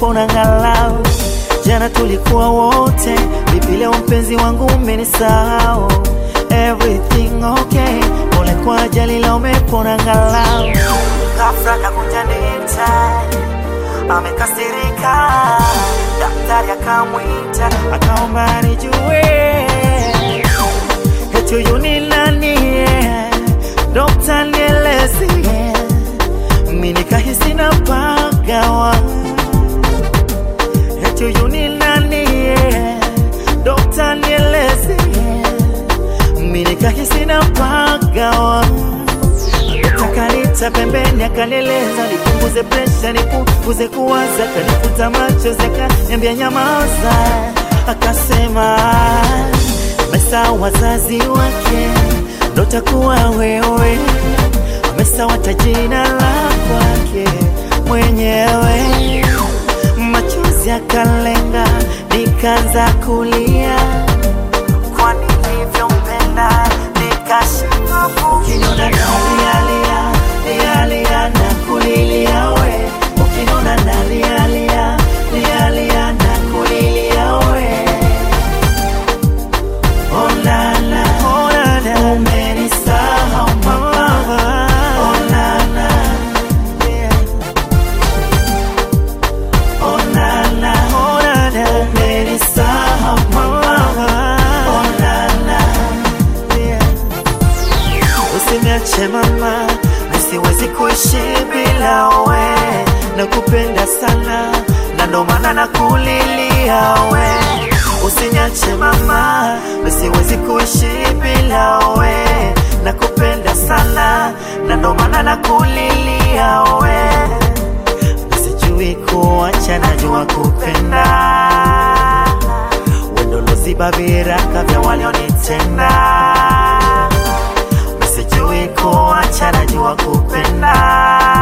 umepona ngalau. Jana tulikuwa wote, vipi leo mpenzi wangu umenisahau? Everything okay, pole kwa ajali leo umepona ngalau. Ghafla kakunja nita amekasirika, daktari akamwita akaomba nijue eti huyu ni nani? Dokta nieleze, mimi nikahisi na pagawa eti huyu ni nani? Dokta nieleze, mimi nikahisi na pagawa Akanita pembeni akanieleza nipunguze presha, nipunguze kuwaza, kanifuta machozi, akaniambia nyamaza, akasema amesa wazazi wake ndo takuwa wewe, amesawata jina la kwake mwenyewe. Machozi akalenga, nikaanza kulia kwa nilivyompenda, nikashindwa ukiniona nalialia lialia na kulilia we, ukiniona nalialia lialia na kulilia we Oh la la, oh la la, umenisahau mama. Oh la la, yeah. Oh la la, oh la la, umenisahau mama. Oh la la, yeah. Usiniache mama, nisiwezi kuishi bila we, nakupenda sana na ndo maana nakulilia we. Usiniache mama, nisiwezi kuishi bila we, nakupenda sana na ndo maana nakulilia we. Sijui kuacha, najua kupenda, wendo loziba viraka vya walionitenda Sijui kuacha, najua kupenda